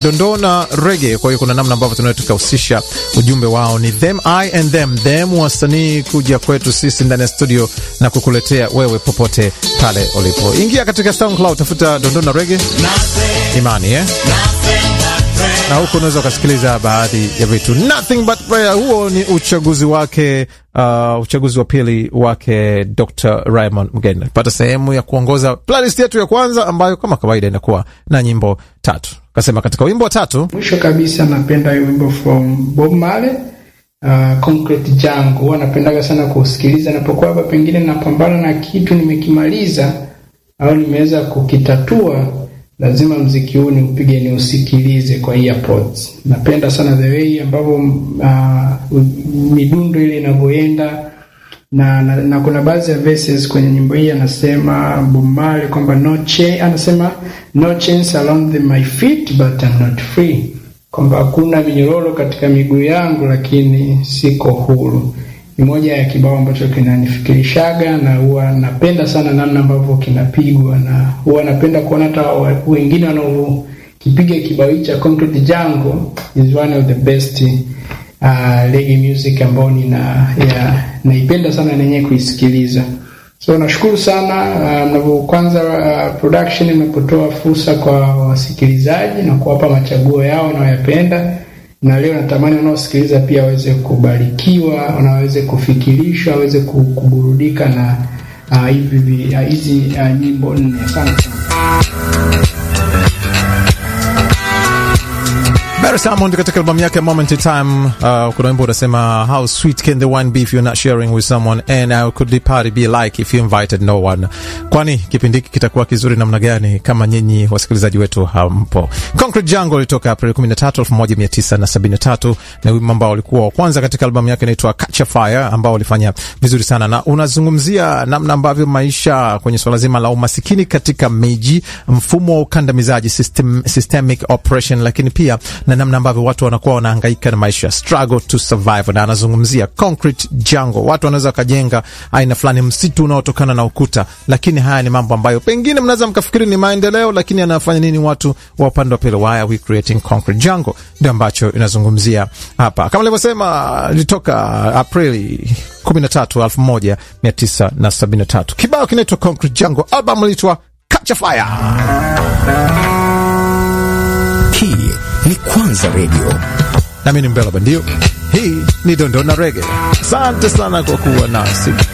dondoo na rege. Kwa hiyo kuna namna ambavyo tunaweza tukahusisha ujumbe wao, ni them I and them them, wasanii kuja kwetu sisi ndani ya studio na kukuletea wewe popote pale ulipo. Ingia katika SoundCloud, tafuta dondoo na rege imani eh? na huku unaweza ukasikiliza baadhi ya vitu. Nothing but prayer, huo ni uchaguzi wake, uh, uchaguzi wa pili wake Dr Raymond Mgeni. Pata sehemu ya kuongoza playlist yetu ya kwanza ambayo kama kawaida inakuwa na nyimbo tatu. Kasema katika wimbo wa tatu, mwisho kabisa napenda wimbo from Bob Marley uh, Concrete Jungle. Huwa napendaga sana kusikiliza napokuwa hapa, pengine napambana na kitu nimekimaliza au nimeweza kukitatua lazima mziki huu niupige niusikilize kwa earpods. Napenda sana the way ambavyo uh, midundo ile inavyoenda na, na, na kuna baadhi ya verses kwenye nyimbo hii anasema Bob Marley kwamba no chain, anasema no chains around the my feet but I'm not free, kwamba hakuna minyororo katika miguu yangu lakini siko huru. Ni moja ya kibao ambacho kinanifikirishaga na huwa napenda sana namna ambavyo kinapigwa, na huwa napenda kuona hata wengine wanaokipiga kibao hichi cha Concrete Jungle is one of the best uh, reggae music ambao nina ya, naipenda sana nenyewe kuisikiliza. So nashukuru sana mnavyo uh, kwanza uh, production mnapotoa fursa kwa wasikilizaji na kuwapa machaguo yao wanayoyapenda na leo natamani wanaosikiliza pia waweze kubarikiwa, wanaweze kufikirishwa, waweze kuburudika na hivi uh, hizi uh, nyimbo nne. Asante sana. Barry Salmond katika albamu yake Moment in Time, uh, kuna wimbo unasema how sweet can the wine be if you're not sharing with someone and how could the party be like if you invited no one. Kwani kipindi hiki kitakuwa kizuri namna gani kama nyinyi wasikilizaji wetu hampo? Concrete Jungle ilitoka Aprili 13, 1973 na wimbo ambao ulikuwa wa kwanza katika albamu yake inaitwa Catch a Fire ambao ulifanya vizuri sana, na unazungumzia namna ambavyo maisha kwenye swala zima la umasikini katika miji, mfumo wa ukandamizaji system, systemic oppression, lakini pia na namna ambavyo watu wanakuwa wanahangaika na maisha, struggle to survive, na anazungumzia concrete jungle. Watu wanaweza wakajenga aina fulani msitu unaotokana na ukuta, lakini haya ni mambo ambayo pengine mnaweza mkafikiri ni maendeleo, lakini anafanya nini watu wa upande wa pili? Why are we creating concrete jungle? Ndio ambacho inazungumzia hapa, kama nilivyosema, ilitoka Aprili 13, 1973. Kibao kinaitwa concrete jungle, album iliitwa Catch a Fire. Hii ni Kwanza Radio nami ni Mbela Bandio. Hii ni Dondona Rege. Asante sana kwa kuwa nasi.